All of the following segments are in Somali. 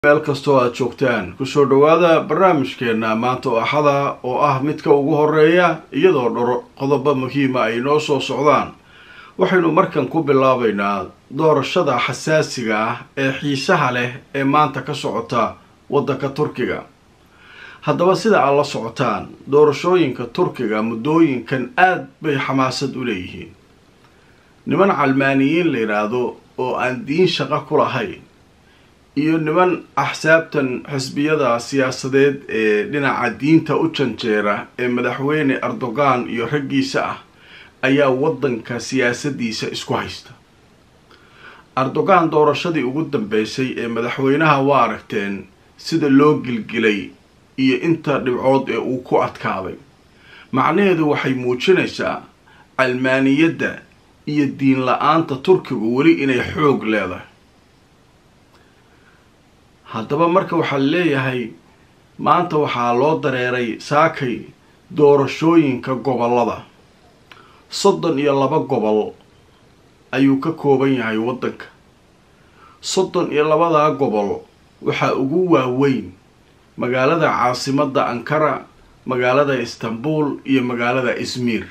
meel kastoo aad joogtaan kusoo dhowaada barnaamijkeenna maanta oo axada oo ah midka ugu horeeya iyadoo dhoro qodobo muhiima ay noo soo socdaan waxaynu markan ku bilaabaynaa doorashada xasaasiga ah ee xiisaha leh ee maanta ka socota waddanka turkiga haddaba sida aad la socotaan doorashooyinka turkiga muddooyinkan aad bay xamaasad u leeyihiin niman calmaaniyiin la yidhaahdo oo aan diin shaqo ku lahayn iyo niman axsaabtan xisbiyada siyaasadeed ee dhinaca diinta u janjeera ee madaxweyne erdogan iyo raggiisa ah ayaa waddanka siyaasadiisa isku haysta erdogan doorashadii ugu dambeysay ee madaxweynaha waa aragteen sida loo gilgilay iyo inta dhibcood ee uu ku adkaaday macnaheedu waxay muujinaysaa calmaaniyadda iyo diin la-aanta turkigu weli inay xoog leedahay haddaba marka waxaa leeyahay maanta waxaa loo dareeray saakay doorashooyinka gobollada soddon iyo laba gobol ayuu ka kooban yahay waddanka soddon iyo labadaa gobol waxaa ugu waaweyn magaalada caasimadda ankara magaalada istanbul iyo magaalada izmir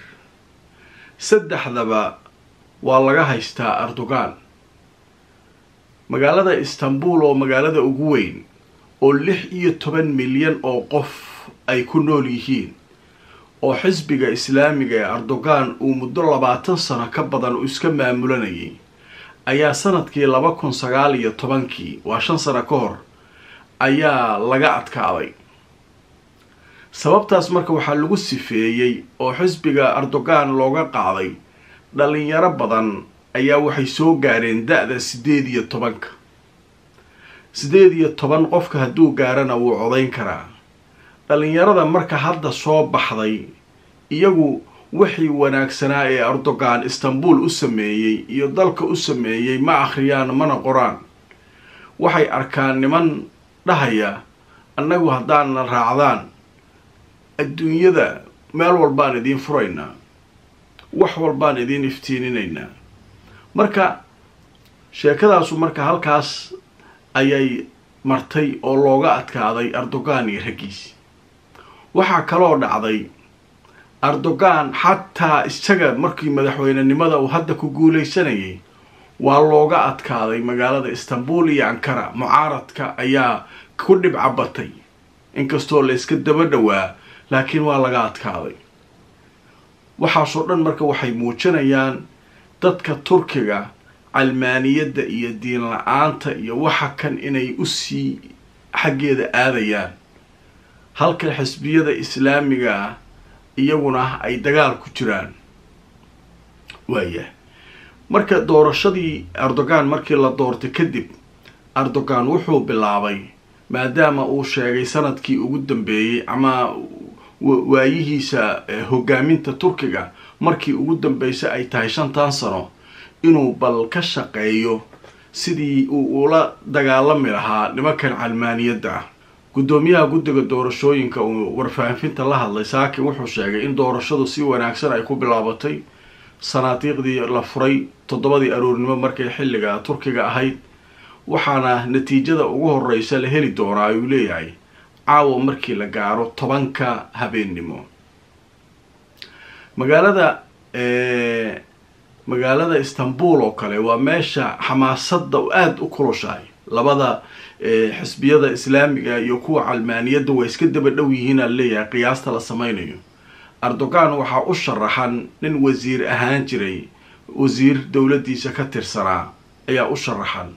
saddexdaba waa laga haystaa erdogan magaalada istanbul oo magaalada ugu weyn oo lix iyo toban milyan oo qof ay ku nool yihiin oo xisbiga islaamiga ee erdogan uu muddo labaatan sano ka badan uu iska maamulanayay ayaa sanadkii laba kun sagaal iyo tobankii waa shan sano ka hor ayaa laga adkaaday sababtaas marka waxaa lagu sifeeyey oo xisbiga erdogan looga qaaday dhalinyaro badan ayaa waxay soo gaareen da-da siddeed iyo tobanka siddeed iyo toban qofka hadduu gaarana wuu codayn karaa dhalinyarada marka hadda soo baxday iyagu wixii wanaagsanaa ee erdogan istanbul u sameeyey iyo dalka u sameeyey ma akhriyaan mana qoraan waxay arkaan niman dhahaya annagu haddaanna raacdaan adduunyada meel walbaan idiin furaynaa wax walbaan idiin iftiininaynaa marka sheekadaasu marka halkaas ayay martay oo looga adkaaday erdogan iyo raggiisi waxaa kaloo dhacday erdogan xataa isaga markii madaxweynenimada uu hadda ku guulaysanayay waa looga adkaaday magaalada istanbul iyo ankara mucaaradka ayaa ku dhibcabatay inkastoo la iska daba dhowaa laakiin waa laga adkaaday waxaasoo dhan marka waxay muujinayaan dadka turkiga calmaaniyadda iyo diin la-aanta iyo waxa kan inay usii xaggeeda aadayaan halka xisbiyada islaamiga ah iyaguna ay dagaal ku jiraan waayah marka doorashadii erdogan markii la doortay kadib erdogan wuxuu bilaabay maadaama uu sheegay sanadkii ugu dambeeyey ama waayihiisa hogaaminta turkiga markii ugu dambeysay ay tahay shantan sano inuu bal ka shaqeeyo sidii uu ula dagaalami lahaa nimankan calmaaniyadda ah guddoomiyaha guddiga doorashooyinka uu warfaafinta la hadlay saakin wuxuu sheegay in doorashadu si wanaagsan ay ku bilaabatay sanaadiiqdii la furay toddobadii aroornimo markay xilliga turkiga ahayd waxaana natiijada ugu horeysa la heli doonaa ayuu leeyahay caawa markii la gaaro tobanka habeennimo magaalada magaalada istanbul oo kale waa meesha xamaasadda aada u kulushahay labada xisbiyada islaamiga iyo kuwa calmaaniyadda waa iska daba dhow yihiin aan leeyahay qiyaasta la sameynayo erdogan waxaa u sharaxan nin wasiir ahaan jiray wasiir dowladdiisa ka tirsanaa ayaa u sharaxan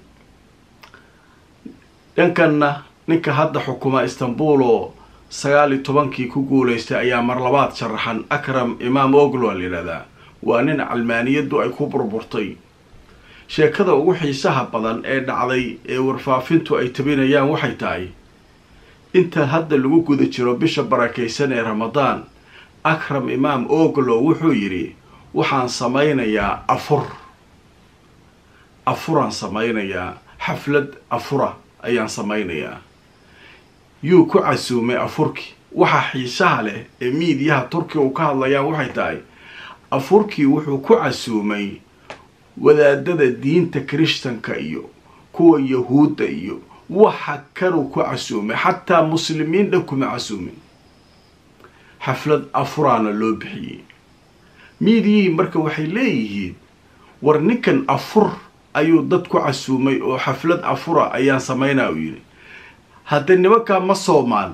dhankanna ninka hadda xukuma istanbul oo sagaal iyo tobankii ku guulaystay ayaa mar labaad sharaxan akram imaam oglo a layidhahdaa waa nin calmaaniyaddu ay ku burburtay sheekada ugu xiisaha badan ee dhacday ee warfaafintu ay tabinayaan waxay tahay inta hadda lagu guda jiro bisha barakaysan ee ramadaan akram imaam oglo wuxuu yidhi waxaan samaynayaa afur afuraan samaynayaa xaflad afura ayaan samaynayaa yuu ku casuumay afurkii waxa xiisaha leh ee miidiyaha turkiga uu ka hadlayaan waxay tahay afurkii wuxuu ku casuumay wadaadada diinta kirishtanka iyo kuwa yahuudda iyo waxa kanuu ku casuumay xataa muslimiin dhan kuma casuumin xaflad afuraana loo bixiyey miidiyihii marka waxay leeyihiin war ninkan afur ayuu dad ku casuumay oo xaflad afura ayaan samaynaa u yidhi hadda nimankaa ma soomaan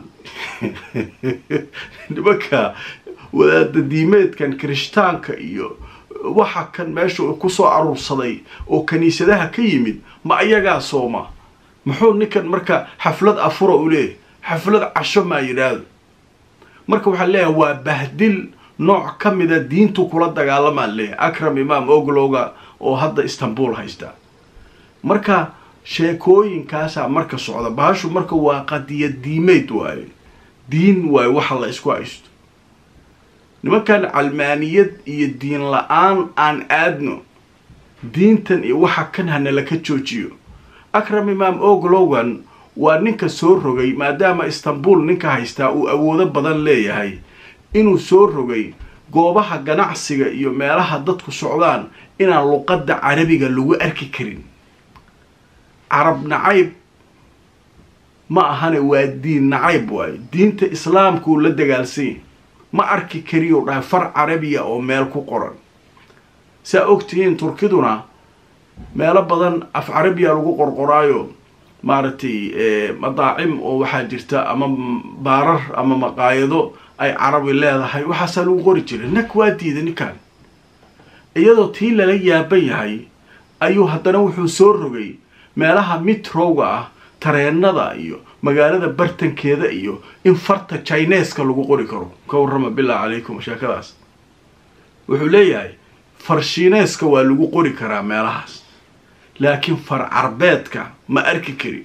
nimanka wadaada diimeedkan kirishtaanka iyo waxa kan meesha kusoo aruursaday oo kiniisadaha ka yimid ma ayagaa sooma muxuu ninkan marka xaflad afura u leeyahy xaflad casho maa yidhaahdo marka waxaa leeyahay waa bahdil nooc ka mida diintu kula dagaalamaa leeyahay akram imaam oglowga oo hadda istanbul haysta marka sheekooyinkaasaa marka socda bahashu marka waa qadiya diimeyd waaye diin waaye waxa la isku haysto nimankan calmaaniyad iyo diin la-aan aan aadno diintan iyo waxa kan hanala ka joojiyo akram imaam oglowgan waa ninka soo rogay maadaama istanbul ninka haystaa uu awoodo badan leeyahay inuu soo rogay goobaha ganacsiga iyo meelaha dadku socdaan inaan luqadda carabiga lagu arki karin carab nacayb ma ahane waa diin nacayb waayo diinta islaamkuu la dagaalsanya ma arki kariyo dhahay far carabiya oo meel ku qoran saa ogtihiin turkiduna meelo badan af carabiya lagu qorqoraayo maaragtay madaacim oo waxaa jirta ama baarar ama maqaayado ay carabi leedahay waxaasaa lagu qori jiray nag waa diida ninkan iyadoo tii lala yaaban yahay ayuu haddana wuxuu soo rogay meelaha mitrowga ah tareenada iyo magaalada bartankeeda iyo in farta chineska lagu qori karo ka warrama billah calaykum sheekadaas wuxuu leeyahay far shiineeska waa lagu qori karaa meelahaas laakiin far carbeedka ma arki kari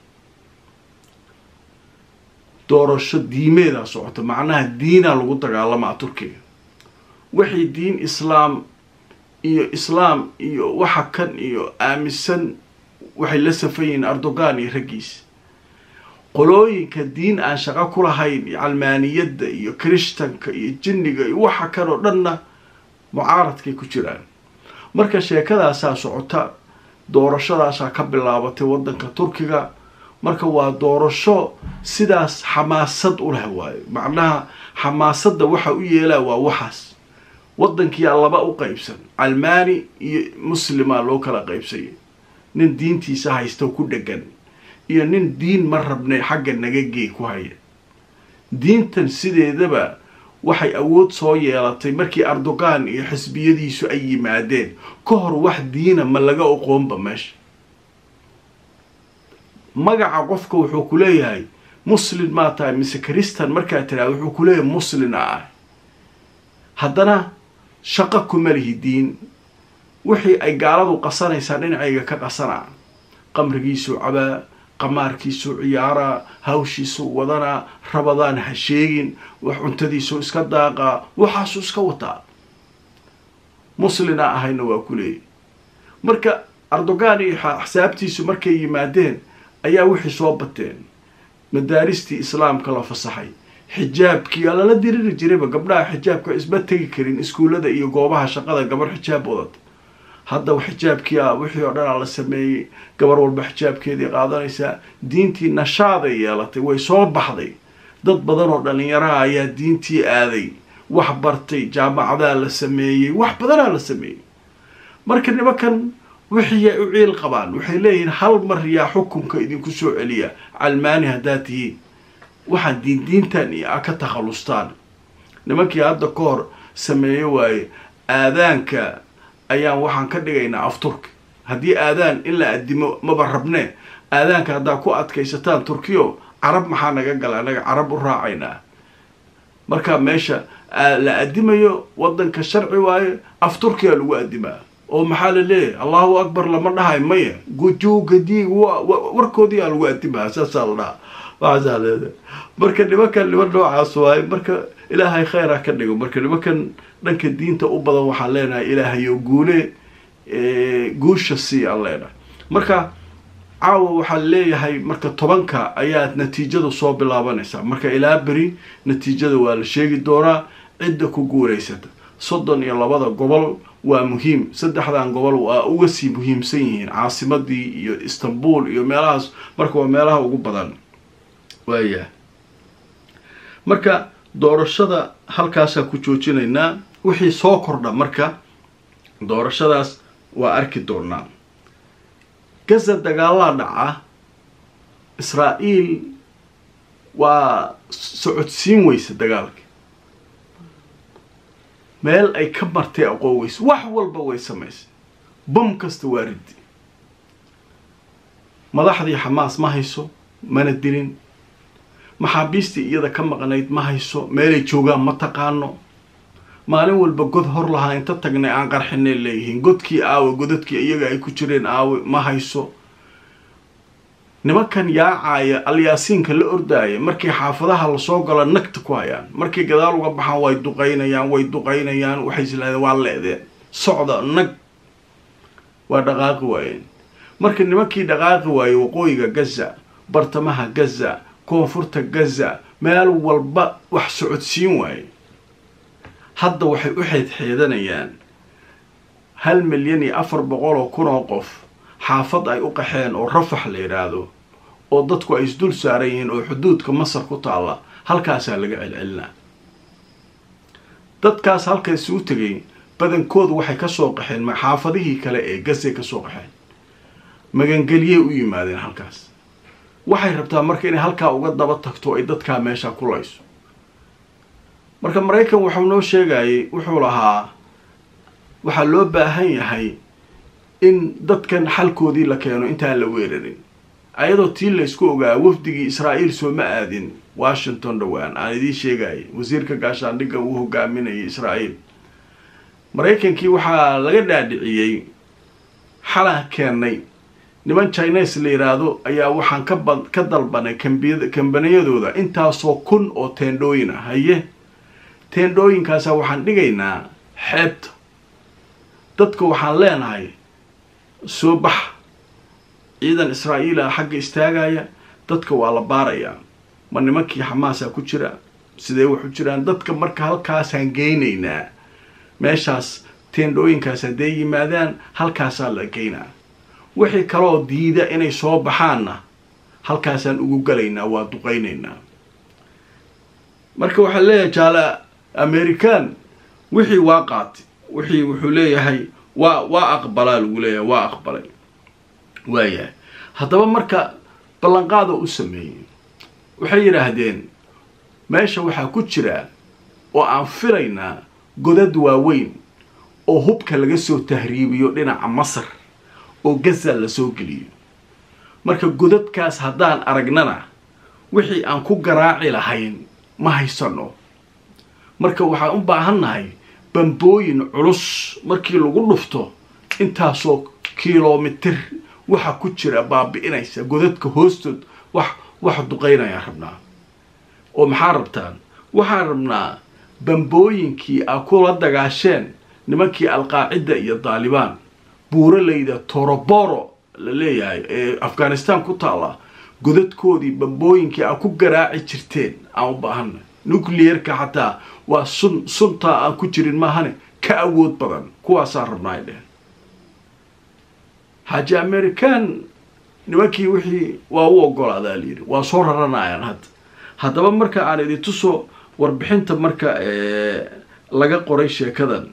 doorasho diimeedaa socota macnaha diinaa lagu dagaalamaa turkiga waxay diin islaam iyo islaam iyo waxa kan iyo aaminsan waxay la safan yihiin erdogan iyo raggiisa qolooyinka diin aan shaqo ku lahayn iyo calmaaniyadda iyo kirishtanka iyo jinniga iyo waxa kan oo dhanna mucaaradkay ku jiraan marka sheekadaasaa socota doorashadaasaa ka bilaabatay waddanka turkiga marka waa doorasho sidaas xamaasad u leh waayo macnaha xamaasadda waxa u yeelaa waa waxaas waddankiyaa laba u qaybsan calmaani iyo muslima loo kala qaybsayay nin diintiisa haysta ku dhegan iyo nin diin ma rabnay xagga naga gey ku haya diintan sideedaba waxay awood soo yeelatay markii erdogan iyo xisbiyadiisu ay yimaadeen ka hor wax diina ma laga oqoonba meesha magaca qofka wuxuu ku leeyahay muslin maa tahay mise kristan markaa tiraada wuxuu ku leeyahay muslin a ah haddana shaqo kuma lihi diin wixii ay gaaladu qasanaysaa dhinacayga ka qasanaa qamrigiisuu cabaa qamaarkiisuu ciyaaraa hawshiisuu wadanaa rabadaan ha sheegin wax cuntadiisuu iska daaqaa waxaasuu iska wataa muslina ahayna waa ku leeyahy marka erdogan iyo axsaabtiisu markay yimaadeen ayaa wixii soo bateen madaaristii islaamka la fasaxay xijaabkii aa lala diriri jirayba gabdhaha xijaabka isma tegi karin iskuullada iyo goobaha shaqada gabar xijaab wadata hadda xijaabkii a wixii oo dhanaa la sameeyey gabar walba xijaabkeedii qaadanaysaa diintii nashaaday yeelatay way soo baxday dad badan oo dhalinyaraha ayaa diintii aaday wax bartay jaamacadaa la sameeyey wax badanaa la sameeyey marka nimankan wixii ay u ciil qabaan waxay leeyihiin hal mar yaa xukunka idinku soo celiya calmaani haddaad tihiin waxaan diindiintan iyo a ka takhalustaan nimankii hadda ka hor sameeye waaye aadaanka ayaan waxaan ka dhigaynaa afturki haddii aadaan in la addimo maba rabnee aadaanka haddaa ku adkaysataan turkiyo carab maxaa naga gala anaga carab u raacaynaa marka meesha la addimayo waddanka sharci waaye af turkiya lagu addimaa oo maxaa la leeyahay allahu akbar lama dhahay maya gujuugadi warkoodiyaa lagu addimaa saasaa la dhahaa waxaasaa leedahay marka nimankan niman noocaas waaye marka ilaahay khayr ah ka dhigo marka nimankan dhanka diinta u badan waxaan leenahay ilaahayo guule guusha sii aan leenahay marka caawa waxaan leeyahay marka tobanka ayaad natiijada soo bilaabanaysaa marka ilaa beri natiijada waa la sheegi doonaa cidda ku guulaysata soddon iyo labada gobol waa muhiim saddexdan gobol waa uga sii muhiimsan yihiin caasimadii iyo istanbul iyo meelahaas marka waa meelaha ugu badan waaya marka doorashada halkaasaan ku joojinaynaa wixii soo kordha marka doorashadaas waa arki doonaa gaza dagaalaa dhaca israa'iil waa socodsiin weysa dagaalka meel ay ka martay aqoon weysa wax walba way samaysay bam kasta waa ridi madaxdii xamaas ma hayso mana dilin maxaabiistii iyada ka maqnayd ma hayso meelay joogaan ma taqaano maalin walba god hor lahaa inta tagnay aan qarxinay leeyihiin godkii aawe godadkii iyaga ay ku jireen aawe ma hayso nimankan yaacaya alyaasiinka la ordaaya markii xaafadaha lasoo galo nagta ku hayaan markay gadaal uga baxaan way duqaynayaan way duqaynayaan waxay islaadeen waa leedeen socda nag waa dhaqaaqi waayeen marka nimankii dhaqaaqi waayey waqooyiga gaza bartamaha gaza koonfurta gaza meel walba wax socodsiin waaye hadda waxay u xeedxeedanayaan hal milyan iyo afar boqol oo kun oo qof xaafad ay u qaxeen oo rafax la yidhaahdo oo dadku ay isdul saaran yihiin oo xuduudka masar ku taalla halkaasaa laga celcelinaa dadkaas halkaas u tegay badankoodu waxay kasoo qaxeen xaafadihii kale ee gazay kasoo qaxeen magangeliyey u yimaadeen halkaas waxay rabtaa marka inay halkaa uga daba tagto ay dadkaa meesha ku layso marka maraykan wuxuu noo sheegayay wuxuu lahaa waxaa loo baahan yahay in dadkan xalkoodii la keeno intaan la weerarin ayadoo tii laysku ogaa wafdigii israa'iil sooma aadin washington dhowaan aan idiin sheegayay wasiirka gaashaandhigga uu hogaaminayay israa'iil maraykankii waxaa laga dhaadhiciyey xalaan keennay niman chines la yidhaahdo ayaa waxaan kaba ka dalbanay kambi kambaniyadooda intaasoo kun oo teendhooyin ah haye teendhooyinkaasa waxaan dhigaynaa xeebta dadka waxaan leenahay soo bax ciidan israa'iila xagga istaagaya dadka waa la baarayaa ma nimankii xamaasaa ku jira sidee waxu jiraan dadka marka halkaasaan geynaynaa meeshaas teendhooyinkaas hadday yimaadaan halkaasaa la geynaa wixii kaloo diida inay soo baxaanna halkaasaan ugu galaynaa waa duqaynaynaa marka waxaa leeyahay jaale american wixii waa qaatay wixii wuxuu leeyahay waa waa aqbalaa lagu leeyahay waa aqbalay waayahay haddaba marka ballanqaada u sameeyey waxay yidhaahdeen meesha waxaa ku jira oo aan filaynaa godad waaweyn oo hubka laga soo tahriibiyo dhinaca masar oo gaza lasoo geliyo marka godadkaas haddaan aragnana wixii aan ku garaaci lahayn ma haysano marka waxaan u baahannahay bambooyin culus markii lagu dhufto intaasoo kilomitir waxa ku jira baabi'inaysa godadka hoostood wax wax duqaynayaan rabnaa oo maxaa rabtaan waxaan rabnaa bambooyinkii aa kula dagaasheen nimankii alqaacida iyo daalibaan buuralayda toroboro la leeyahay ee afghanistan ku taalla godadkoodii bambooyinkii aa ku garaaci jirteen aan u baahana nucleerka xataa waa sun suntaa aan ku jirin maahane ka awood badan kuwaasaan rabnaa ay dheheen xaaji american nimankii wixii waa u ogolaadaa layidhi waa soo raranayaan hadda haddaba marka aan idin tuso warbixinta marka laga qoray sheekadan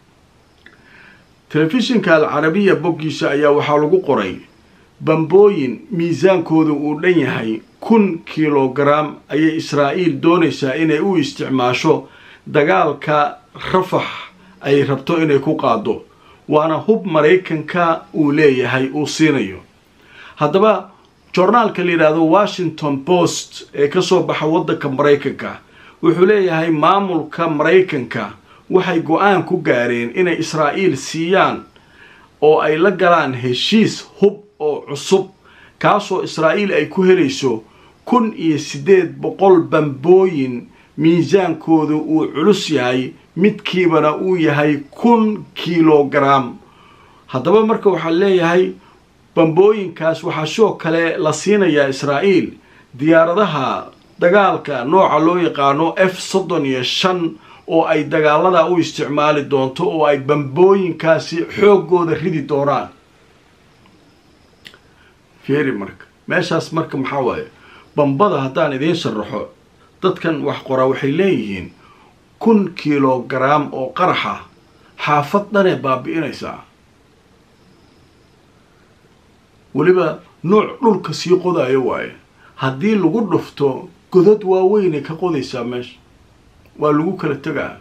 telefishinka alcarabiya boggiisa ayaa waxaa lagu qoray bambooyin miisaankooda uu dhan yahay kun kilogaram ayay israa'iil doonaysaa inay u isticmaasho dagaalka rafax ay rabto inay ku qaado waana hub maraykanka uu leeyahay uu siinayo haddaba jornaalka la yidhaahdo washington post ee kasoo baxa waddanka maraykanka wuxuu leeyahay maamulka maraykanka waxay go-aan ku gaareen inay israa'iil siiyaan oo ay la galaan heshiis hub oo cusub kaasoo israa'iil ay ku helayso kun iyo siddeed boqol bambooyin miisaankoodu uu culus yahay midkiibana uu yahay kun kilogaram haddaba marka waxaa leeyahay bambooyinkaas waxaa sidoo kale la siinayaa israa'iil diyaaradaha dagaalka nooca loo yaqaano f soddon iyo shan oo ay dagaaladaa u isticmaali doonto oo ay bambooyinkaasi xooggooda ridi doonaan fiiri marka meeshaas marka maxaa waaye bambada haddaan idiin sharaxo dadkan wax qoraa waxay leeyihiin kun kilograam oo qaraxa xaafad dhanee baabi'inaysaa weliba nuuc dhulka sii qodayo waaye haddii lagu dhufto godad waaweynay ka qodaysaa meesha waa lagu kala tegaa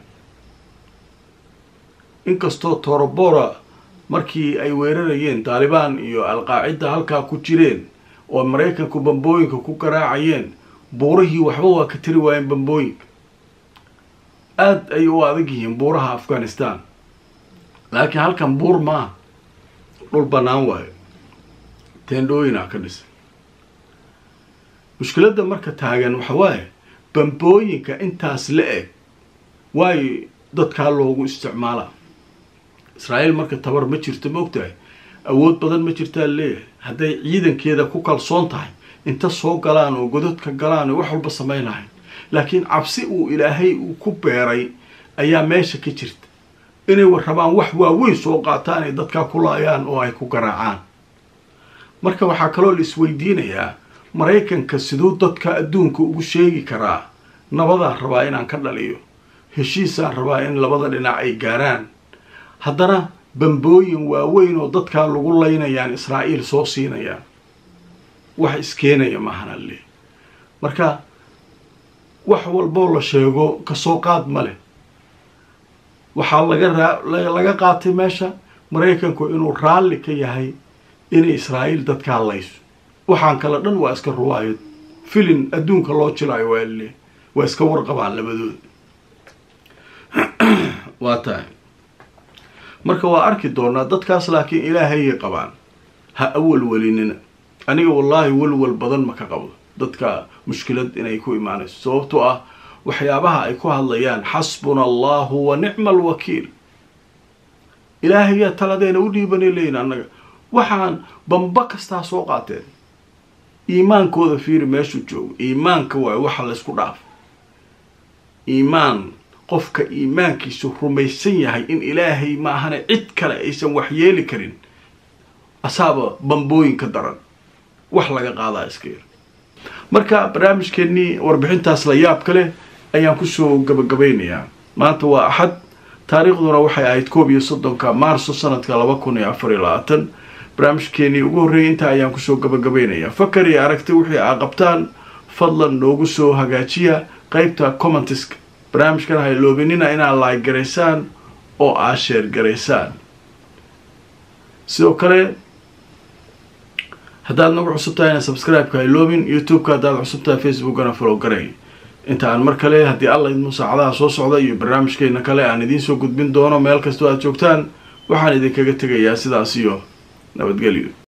inkastoo torobora markii ay weerarayeen taalibaan iyo alqaacida halkaa ku jireen oo maraykanku bambooyinka ku garaacayeen buurihii waxba waa ka tari waayeen bambooyinka aada ay u adag yihiin buuraha afghanistan laakiin halkan buur maaha dhul bannaan waayo teendhooyinaa ka dhisay mushkiladda marka taagan waxa waaye bambooyinka intaas la eg waayo dadkaa loogu isticmaalaa israa'iil marka tabar ma jirto ma ogtahay awood badan ma jirtaa leeyahay hadday ciidankeeda ku kalsoon tahay inta soo galaan oo godadka galaan oo wax walba samayn lahayn laakiin cabsi uu ilaahay uu ku beeray ayaa meesha ka jirta inay rabaan wax waaweyn soo qaataan ay dadkaa ku laayaan oo ay ku garaacaan marka waxaa kaloo la isweydiinayaa maraykanka siduu dadka adduunka ugu sheegi karaa nabadaan rabaa inaan ka dhaliyo heshiisaan rabaa in labada dhinac ay gaaraan haddana bambooyin waaweyn oo dadkaa lagu laynayaan israa'iil soo siinayaan wax iskeenaya maahana le marka wax walboo la sheego kasoo qaad ma leh waxaa laga laga qaatay meesha maraykanku inuu raalli ka yahay inay israa'iil dadkaa layso waxaan kale dhan waa iska ruwaayad filin adduunka loo jilaayo waa le waa iska warqabaan labadooda waa tahay marka waa arki doonaa dadkaas laakiin ilaahayay qabaan ha awalwelinina aniga wallaahi walwal badan ma ka qabo dadka mushkilad inay ku imaanayso sababtoo ah waxyaabaha ay ku hadlayaan xasbuna allahu wa nicma alwakiil ilaahayaa taladeena u dhiibanay leeyin annaga waxaan bamba kastaa soo qaateen iimaankooda fiiri meeshuu joogo iimaanka waayo waxa laysku dhaaf iimaan qofka iimaankiisu rumaysan yahay in ilaahay ma ahane cid kale aysan waxyeeli karin asaaba bambooyinka daran wax laga qaadaa iska yar marka barnaamijkeennii warbixintaas la yaab ka leh ayaan kusoo gabagabaynayaa maanta waa axad taariikhduna waxay ahayd koob iyo soddonka maarso sanadka laba kun iyo afar iyo labaatan barnaamijkeenii ugu horreeyay intaa ayaan kusoo gabagabaynayaa fakar iyo aragti wixii aa qabtaan fadlan noogu soo hagaajiya qeybta commentiska barnaamijkan hayloobinina inaad laag garaysaan oo aa sheer garaysaan sidoo kale haddaad nagu cusub tahay ina subscribe-ka hayloobin youtube-ka haddaad cusub tahay facebookana follow garay inta aan mar kale haddii alla idmu saacadaha soo socda iyo barnaamijkeena kale aan idiin soo gudbin doono meel kastoo aad joogtaan waxaan idinkaga tegayaa sidaas iyo nabadgelyo